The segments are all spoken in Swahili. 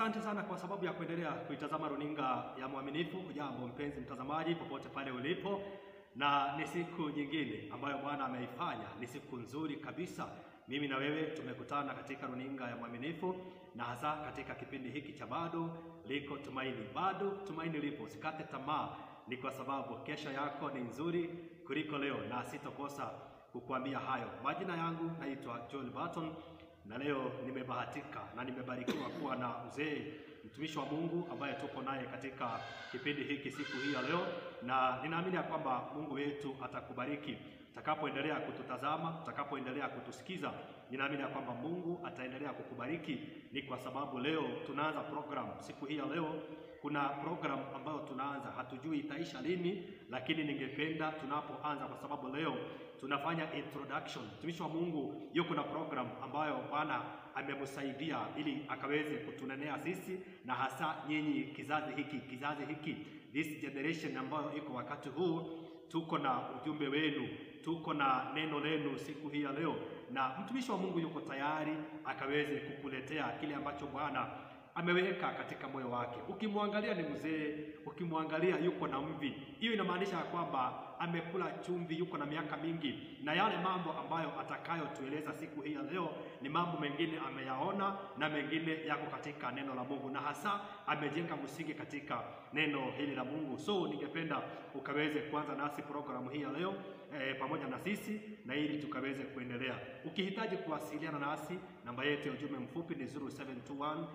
Asante sana kwa sababu ya kuendelea kuitazama runinga ya Mwaminifu. Hujambo mpenzi mtazamaji, popote pale ulipo, na ni siku nyingine ambayo Bwana ameifanya. Ni siku nzuri kabisa. Mimi na wewe tumekutana katika runinga ya Mwaminifu, na hasa katika kipindi hiki cha bado liko tumaini. Bado tumaini lipo, usikate tamaa, ni kwa sababu kesho yako ni nzuri kuliko leo, na sitokosa kukuambia hayo. Majina yangu naitwa Joel Barton na leo nimebahatika na nimebarikiwa kuwa na mzee mtumishi wa Mungu ambaye tuko naye katika kipindi hiki siku hii ya leo, na ninaamini ya kwamba Mungu wetu atakubariki utakapoendelea kututazama, utakapoendelea kutusikiza. Ninaamini ya kwamba Mungu ataendelea kukubariki, ni kwa sababu leo tunaanza program. Siku hii ya leo kuna program ambayo tunaanza, hatujui itaisha lini, lakini ningependa tunapoanza, kwa sababu leo tunafanya introduction. Mtumishi wa Mungu yuko na program ambayo Bwana amemsaidia ili akaweze kutunenea sisi na hasa nyinyi kizazi hiki, kizazi hiki, this generation ambayo iko wakati huu. Tuko na ujumbe wenu, tuko na neno lenu siku hii ya leo, na mtumishi wa Mungu yuko tayari akaweze kukuletea kile ambacho Bwana ameweka katika moyo wake. Ukimwangalia ni mzee, ukimwangalia yuko na mvi, hiyo inamaanisha ya kwamba amekula chumvi, yuko na miaka mingi, na yale mambo ambayo atakayotueleza siku hii ya leo ni mambo mengine ameyaona na mengine yako katika neno la Mungu, na hasa amejenga msingi katika neno hili la Mungu. So ningependa ukaweze kuanza nasi programu hii ya leo e, pamoja na sisi na ili tukaweze kuendelea. Ukihitaji kuwasiliana nasi, namba yetu ya ujumbe mfupi ni 0721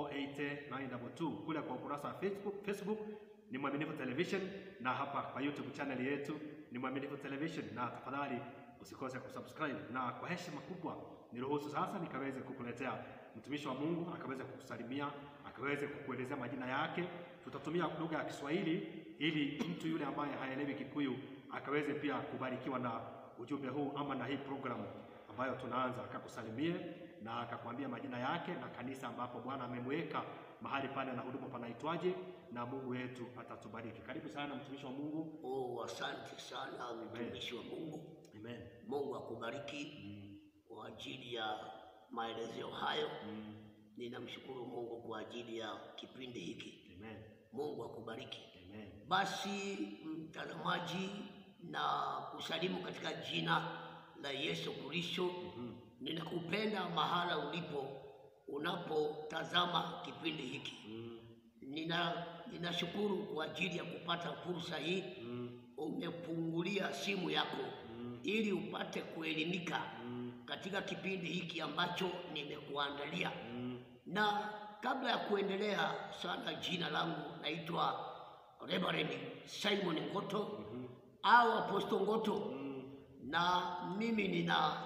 480 kule kwa ukurasa wa Facebook, Facebook ni Mwaminifu Television na hapa kwa YouTube channel yetu ni Mwaminifu Television, na tafadhali usikose kusubscribe. Na kwa heshima kubwa niruhusu sasa nikaweze kukuletea mtumishi wa Mungu akaweze kukusalimia, akaweze kukuelezea majina yake. Tutatumia lugha ya Kiswahili ili mtu yule ambaye haelewi Kikuyu akaweze pia kubarikiwa na ujumbe huu ama na hii programu ambayo tunaanza, akakusalimie na akakwambia majina yake na kanisa ambapo Bwana amemweka mahali pale na huduma panaitwaje, na Mungu wetu atatubariki. Karibu sana mtumishi wa Mungu. Oh, asante sana mtumishi wa Mungu. Amen. Mungu akubariki kwa ajili ya maelezeo hayo. Ninamshukuru Mungu kwa ajili ya kipindi hiki. Amen. Mungu akubariki. Amen. Basi mtazamaji, na kusalimu katika jina la Yesu Kristo. Ninakupenda mahala ulipo unapotazama kipindi hiki. Nina ninashukuru kwa ajili ya kupata fursa hii. Umefungulia simu yako ili upate kuelimika katika kipindi hiki ambacho nimekuandalia. Na kabla ya kuendelea sana, jina langu naitwa Reverend Simon Ngoto au Apostle Ngoto, na mimi nina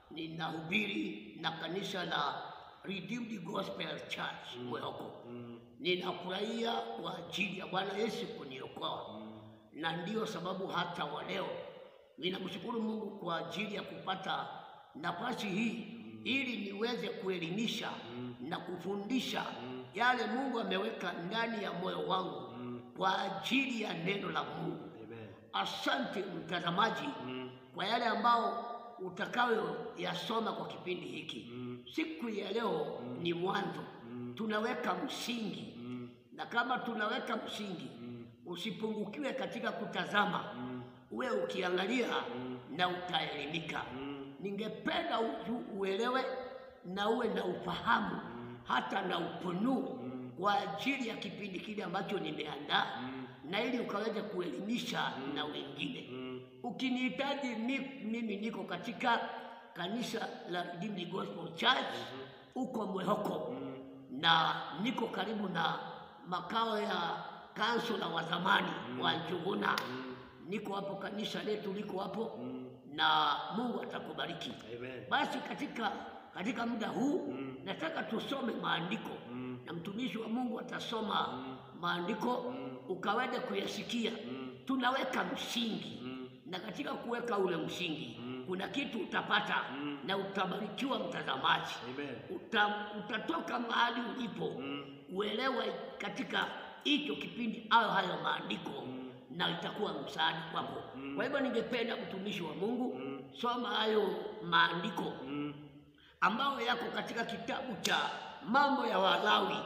ninahubiri na kanisa la Redeemed Gospel Church Mwehoko. Ninafurahia kwa ajili ya Bwana Yesu kuniokoa, na ndiyo sababu hata wa leo ninamshukuru Mungu kwa ajili ya kupata nafasi hii ili niweze kuelimisha na kufundisha yale Mungu ameweka ndani ya moyo wangu kwa ajili ya neno la Mungu. Amen. Asante mtazamaji kwa yale ambao utakayoyasoma kwa kipindi hiki. Siku ya leo ni mwanzo, tunaweka msingi, na kama tunaweka msingi, usipungukiwe katika kutazama, uwe ukiangalia na utaelimika. Ningependa uju- uelewe na uwe na ufahamu hata na ufunuo kwa ajili ya kipindi kile ambacho nimeandaa na ili ukaweze kuelimisha na wengine. Ukinihitaji mi, mimi niko katika kanisa la Redeemed Gospel Church huko Mwehoko na niko karibu na makao ya kansula wa zamani wa Njuguna. Niko hapo, kanisa letu liko hapo na Mungu atakubariki. Amen. Basi katika katika muda huu nataka tusome maandiko na mtumishi wa Mungu atasoma maandiko ukaweze kuyasikia. Tunaweka msingi na katika kuweka ule msingi kuna kitu utapata na utabarikiwa mtazamaji. Amen. Uta, utatoka mahali ulipo uelewe katika hicho kipindi au hayo maandiko na itakuwa msaada kwako. Kwa hivyo ningependa mtumishi wa Mungu soma hayo maandiko ambayo yako katika kitabu cha Mambo ya Walawi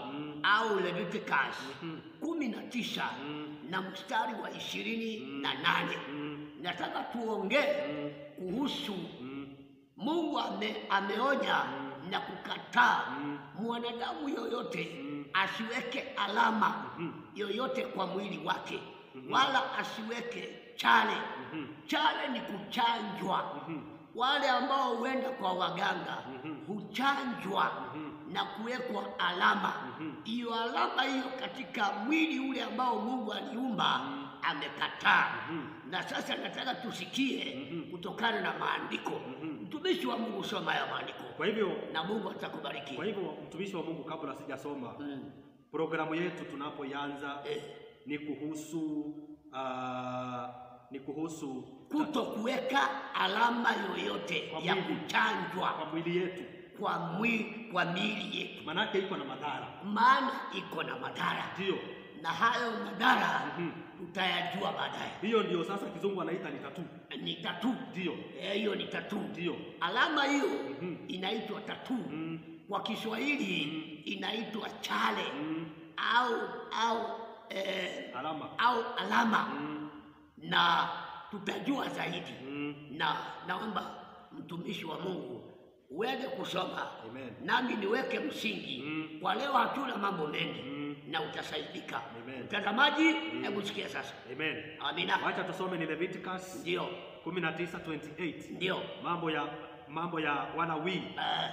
au Leviticus Mhm. kumi na tisa Mm. na mstari wa ishirini na nane Mm. nataka tuongee Mm. kuhusu Mm. Mungu ame, ameonya na kukataa Mm. mwanadamu yoyote Mm. asiweke alama Mhm. yoyote kwa mwili wake Mhm. wala asiweke chale. Mhm. Chale ni kuchanjwa. Mhm. Wale ambao huenda kwa waganga Mhm. huchanjwa Mhm. na kuwekwa alama. Mhm. Hiyo alama hiyo katika mwili ule ambao Mungu aliumba amekataa. Mhm. Na sasa nataka tusikie Mhm. kutokana na maandiko. Mhm. Mtumishi wa Mungu, soma ya maandiko Kwa hivyo na Mungu atakubariki. kwa hivyo mtumishi wa Mungu, kabla sijasoma Mm. programu yetu tunapoianza Eh, ni kuhusu ah, ni kuhusu kuto kuweka alama yoyote Kwa ya mwili. kuchanjwa kwa mwili yetu, kwa mwili kwa miili yetu, manake iko na madhara, maana iko na madhara, ndio na hayo madhara Mhm. tutayajua baadaye. hiyo ndio sasa kizungu anaita ni tatu, Ni tatu, ndio Eh, hiyo ni tatu. ndio Alama hiyo Mhm. inaitwa tatu, Mm. kwa Kiswahili inaitwa chale Mm. au au eh, alama au alama, Mm. na tutajua zaidi Mm. na naomba mtumishi wa Mungu uende kusoma Amen. nami niweke msingi Mm. kwa leo. Hatuna mambo mengi Mm. na utasaidika. Amen. Mtazamaji, hebu sikia sasa. Amen. Amina. Wacha tusome ni Leviticus Ndio, 19:28. ndio, Mambo ya mambo ya Walawi eh,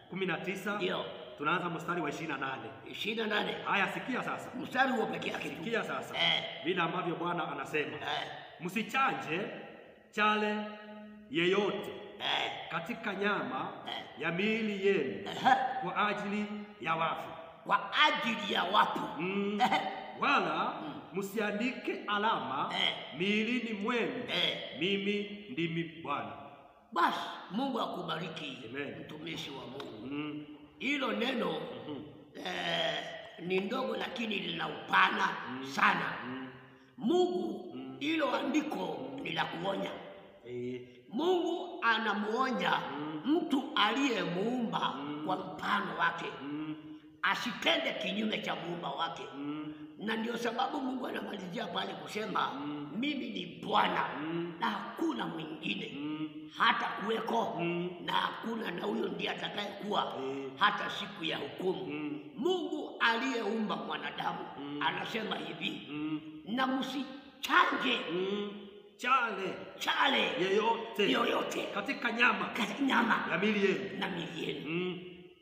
19 ndio tunaanza mstari wa 28. ishirini na nane Haya, sikia sasa, mstari huo peke yake tu. sikia sasa Eh. vile ambavyo Bwana anasema, Eh, msichanje chale yeyote eh, katika nyama Eh. ya miili yenu eh, kwa ajili ya wafu kwa ajili ya watu mm. Eh. wala msiandike alama Eh. miilini mwenu, Eh. mimi ndimi Bwana. Basi Mungu akubariki Amen. mtumishi wa Mungu. mm. Hilo neno Mhm. eh, ni ndogo lakini lina upana sana. Mm. Mungu, hilo andiko ni la kuonya. Eh. Mungu anamuonya mtu aliyemuumba kwa mfano wake Mm. asitende kinyume cha muumba wake, Mm. na ndio sababu Mungu anamalizia pale kusema mimi ni Bwana na hakuna mwingine Mm. hata kuweko Mm. na hakuna na huyo ndiye atakayekuwa Eh. hata siku ya hukumu. Mm. Mungu aliyeumba mwanadamu anasema hivi, Mm. na msichanje Mm. chale chale yeyote yoyote katika nyama katika nyama ya miili yenu na miili yenu, mm.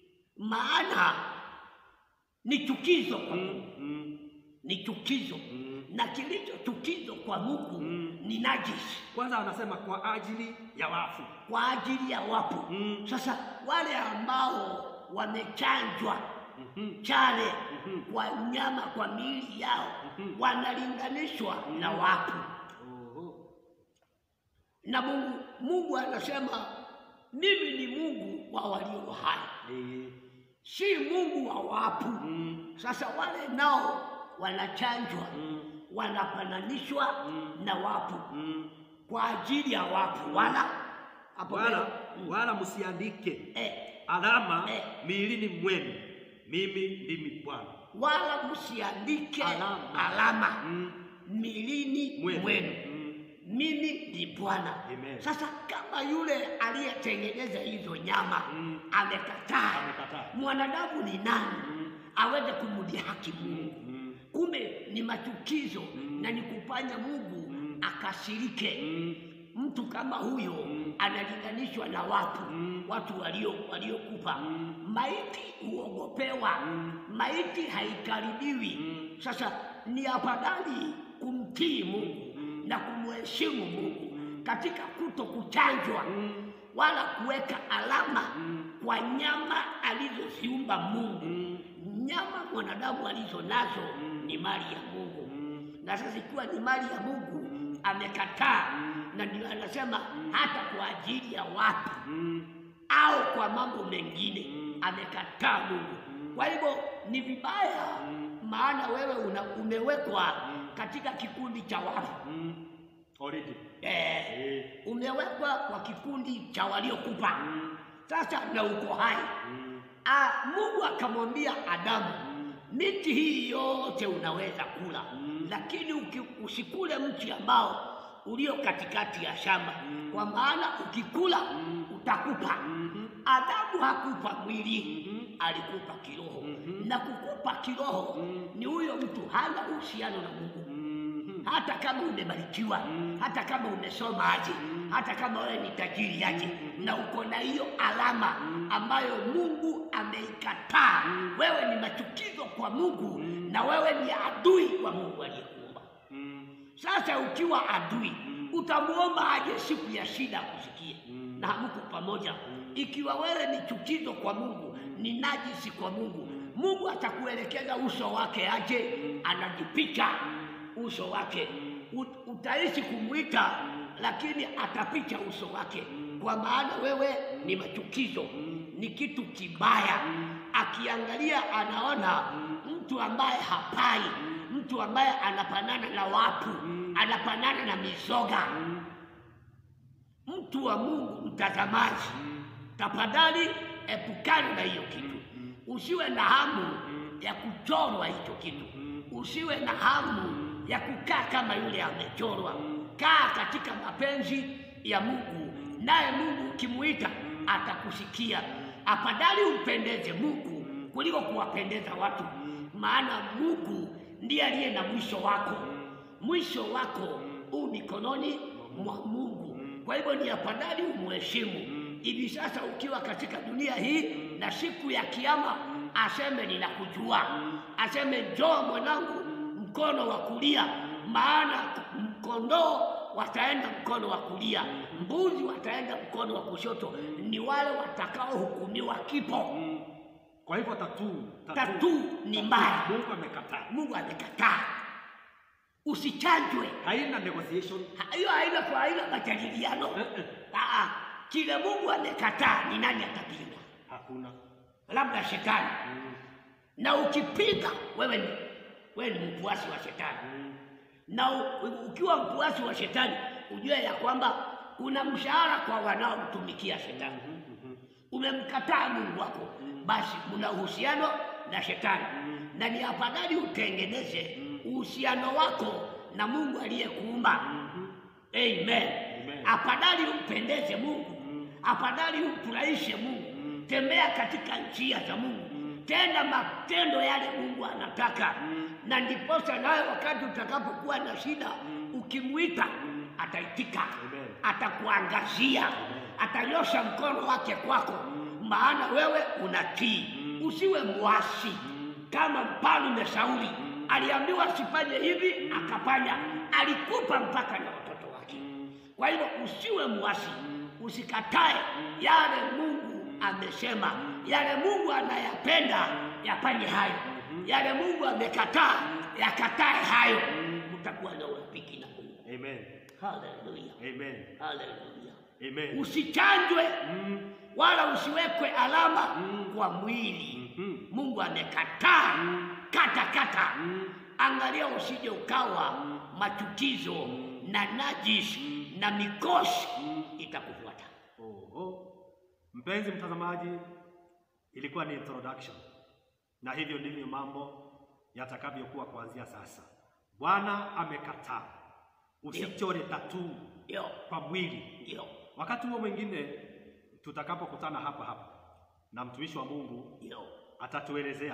maana ni chukizo kwa Mm. Mungu, Mm. ni chukizo Mm. na kilicho chukizo kwa Mungu Mm. ni najisi Kwanza anasema kwa ajili ya wafu kwa ajili ya wafu. Mm. Sasa wale ambao wamechanjwa Mhm. chale Mhm. kwa nyama kwa miili yao Mhm. wanalinganishwa na wafu, Oho. na Mungu Mungu anasema mimi ni Mungu wa walio hai, Eh. si Mungu wa wafu. Mm. Sasa wale nao wanachanjwa, Mm. wanafananishwa na wafu Mm. kwa ajili ya wafu, wala hapo Wala mbele. wala msiandike eh, alama Eh. miilini mwenu, mimi ndimi Bwana. wala msiandike Alama. alama Mm. milini Mwenu. mwenu, Mm. mimi ni Bwana. Amen. Sasa kama yule aliyetengeneza hizo nyama Mm. amekataa, Amekataa. mwanadamu ni nani Mm. aweze kumdhihaki Mungu? Mm. Kumbe ni machukizo na ni kufanya Mungu akasirike. Mm. Mtu kama huyo analinganishwa na watu Mm. watu walio waliokufa. Mm. Maiti huogopewa, Mm. maiti haikaribiwi. Mm. Sasa ni afadhali kumtii Mungu na kumheshimu Mungu katika kuto kuchanjwa Mm. wala kuweka alama Mm. kwa nyama alizoziumba Mungu. Mm. Nyama mwanadamu alizo nazo ni mali ya Mungu Mm. na sasa ikiwa ni mali ya Mungu amekataa, na ndio anasema hata kwa ajili ya watu Mm. au kwa mambo mengine amekataa Mungu. Kwa hivyo ni vibaya, maana wewe una, umewekwa katika kikundi cha wafu Mm. Already. eh, Eh. umewekwa kwa kikundi cha waliokufa sasa na uko hai. Mm. Ah, Mungu akamwambia Adamu, miti hii yote unaweza kula Mm. lakini uki, usikule mti ambao ulio katikati ya shamba Mm. kwa maana ukikula Mm. utakupa Mhm. Adamu hakupa mwili Mhm. alikupa kiroho Mhm. na kukupa kiroho Mm. ni huyo mtu hana uhusiano na Mungu Mhm. hata kama umebarikiwa Mm. hata kama umesoma aje Mm. hata kama wewe ni tajiri aje Mm. na uko na hiyo alama Mm. ambayo Mungu ameikataa Mm. wewe ni machukizo kwa Mungu Mm. na wewe ni adui wa Mungu aliyekuumba Mm. sasa ukiwa adui Mm. utamuomba aje siku ya shida akusikie Mm. na hamuko pamoja Mm. ikiwa wewe ni chukizo kwa Mungu ni najisi kwa Mungu Mm. Mungu atakuelekeza uso wake aje Mm. anajipicha uso wake Ut- utaishi kumwita lakini atapicha uso wake kwa maana wewe ni machukizo ni kitu kibaya akiangalia anaona mtu ambaye hapai mtu ambaye anapanana na watu anapanana na mizoga mtu wa Mungu mtazamaji tafadhali epukana na hiyo kitu usiwe na hamu ya kuchorwa hicho kitu usiwe na hamu ya kukaa kama yule amechorwa kaa katika mapenzi ya Mungu naye Mungu ukimuita atakusikia afadhali umpendeze Mungu kuliko kuwapendeza watu maana Mungu ndiye aliye na mwisho wako mwisho wako huu mikononi mwa Mungu kwa hivyo ni afadhali umheshimu hivi sasa ukiwa katika dunia hii na siku ya kiama aseme ninakujua aseme njoo mwanangu mkono wa kulia maana kondoo wataenda mkono wa kulia mbuzi wataenda mkono wa kushoto ni wale watakaohukumiwa kipo Kwa hivyo tatu Tattoo ni mbaya. Mungu amekataa. Mungu amekataa usichanjwe Haina negotiation. Ha- hiyo haina kwa haina majadiliano Eh, eh. Ah, ah. kile Mungu amekataa ni nani atapinga Hakuna. labda shetani Mm. na ukipinga wewe ni wewe ni mfuasi wa shetani Mm. na u, ukiwa mfuasi wa shetani ujue ya kwamba kuna mshahara kwa wanaomtumikia shetani Mhm. umemkataa Mungu wako basi mna uhusiano na shetani na ni afadhali utengeneze uhusiano wako na Mungu aliyekuumba amen Amen. afadhali umpendeze Mungu afadhali umfurahishe Mungu tembea katika njia za Mungu tenda matendo yale Mungu anataka na ndiposa nawe wakati utakapokuwa na shida ukimwita ataitika Amen. atakuangazia atanyosha mkono wake kwako maana wewe unatii usiwe mwasi kama mfalme Sauli aliambiwa asifanye hivi akafanya alikupa mpaka na watoto wake kwa hivyo usiwe mwasi usikatae yale Mungu amesema yale Mungu anayapenda yafanye hayo yale Mungu amekataa yakatae hayo utakuwa na urafiki na Mungu Amen. haleluya Amen. haleluya Amen. usichanjwe Mm. wala usiwekwe alama Mm. kwa mwili Mhm. Mungu amekataa Mm. kata kata Mm. angalia usije ukawa machukizo na najis na mikosi itakufuata Oho. Mpenzi mtazamaji, ilikuwa ni introduction, na hivyo ndivyo mambo yatakavyokuwa kuanzia sasa. Bwana amekataa usichore tatuu ndio kwa mwili. ndio Wakati huo mwingine tutakapokutana hapa hapa na mtumishi wa Mungu ndio atatuelezea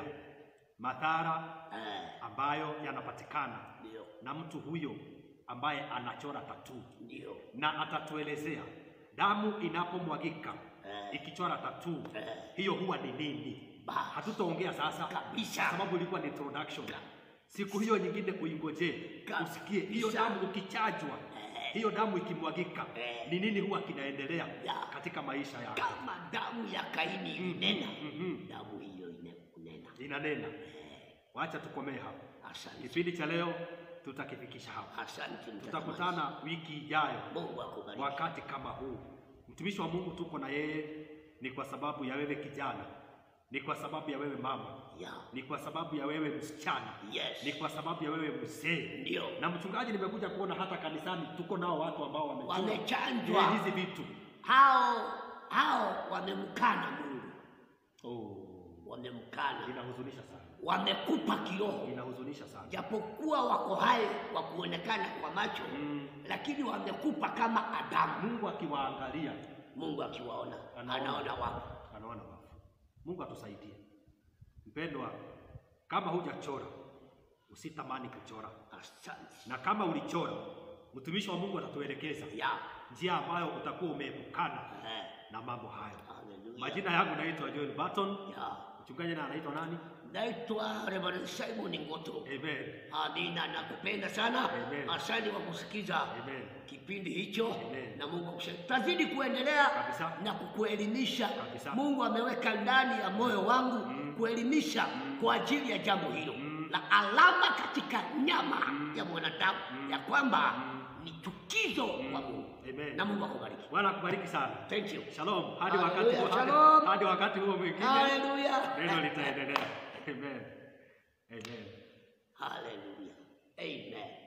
madhara eh, ambayo yanapatikana ndio na mtu huyo ambaye anachora tatuu ndio na atatuelezea damu inapomwagika Eh. ikichora tatuu Eh. hiyo huwa ni nini. Basi. Hatutaongea sasa Kabisa. kwa sababu ilikuwa ni introduction. Siku hiyo nyingine uingojee Kabisa. usikie hiyo damu ukichajwa, Eh. hiyo damu ikimwagika Eh. ni nini huwa kinaendelea Ya. katika maisha yako. kama damu ya Kaini ilinena Mhm. damu hiyo inenena Inanena. Wacha tukomee hapa. asante Kipindi cha leo tutakifikisha hapa. asante mtazamaji. Tutakutana wiki ijayo Mungu akubariki wakati kama huu. Mtumishi wa Mungu tuko na yeye, ni kwa sababu ya wewe kijana, ni kwa sababu ya wewe mama, ya ni kwa sababu ya wewe msichana, Yes. ni kwa sababu ya wewe mzee. Ndio. Na mchungaji, nimekuja kuona hata kanisani tuko nao watu ambao wamechua Wamechanjwa. Eh, hizi vitu. hao hao wamemkana Mungu Oh, wamemkana inahuzunisha sana. wamekupa kiroho, Inahuzunisha sana. japokuwa wako hai kwa kuonekana kwa macho Mm. lakini wamekupa kama Adamu. Mungu akiwaangalia Mungu akiwaona Anaona. anaona wapo. anaona wafu. Mungu atusaidie. Mpendwa, kama hujachora usitamani kuchora, Asante na kama ulichora, mtumishi wa Mungu atatuelekeza ya njia ambayo utakuwa umeepukana eh, na mambo hayo. haleluya. Majina yangu naitwa Joel Barton, ya mchungaji na anaitwa nani? naitwa Reverend Simon Ngoto. Amen. Amina, nakupenda sana. Amen. Asante kwa kusikiza Amen. kipindi hicho Amen. na Mungu akusaidie. Tazidi kuendelea Kabisa. na kukuelimisha. Kabisa. Mungu ameweka ndani ya moyo wangu kuelimisha kwa ajili ya jambo hilo la alama katika nyama ya mwanadamu ya kwamba ni chukizo kwa Mungu. Amen. Na Mungu akubariki. Bwana akubariki sana. Thank you. Shalom. Hadi Hallelujah. wakati huo, hadi, Shalom. hadi wakati huo mwingine Haleluya. neno litaendelea. Amen. Amen. Haleluya. Amen.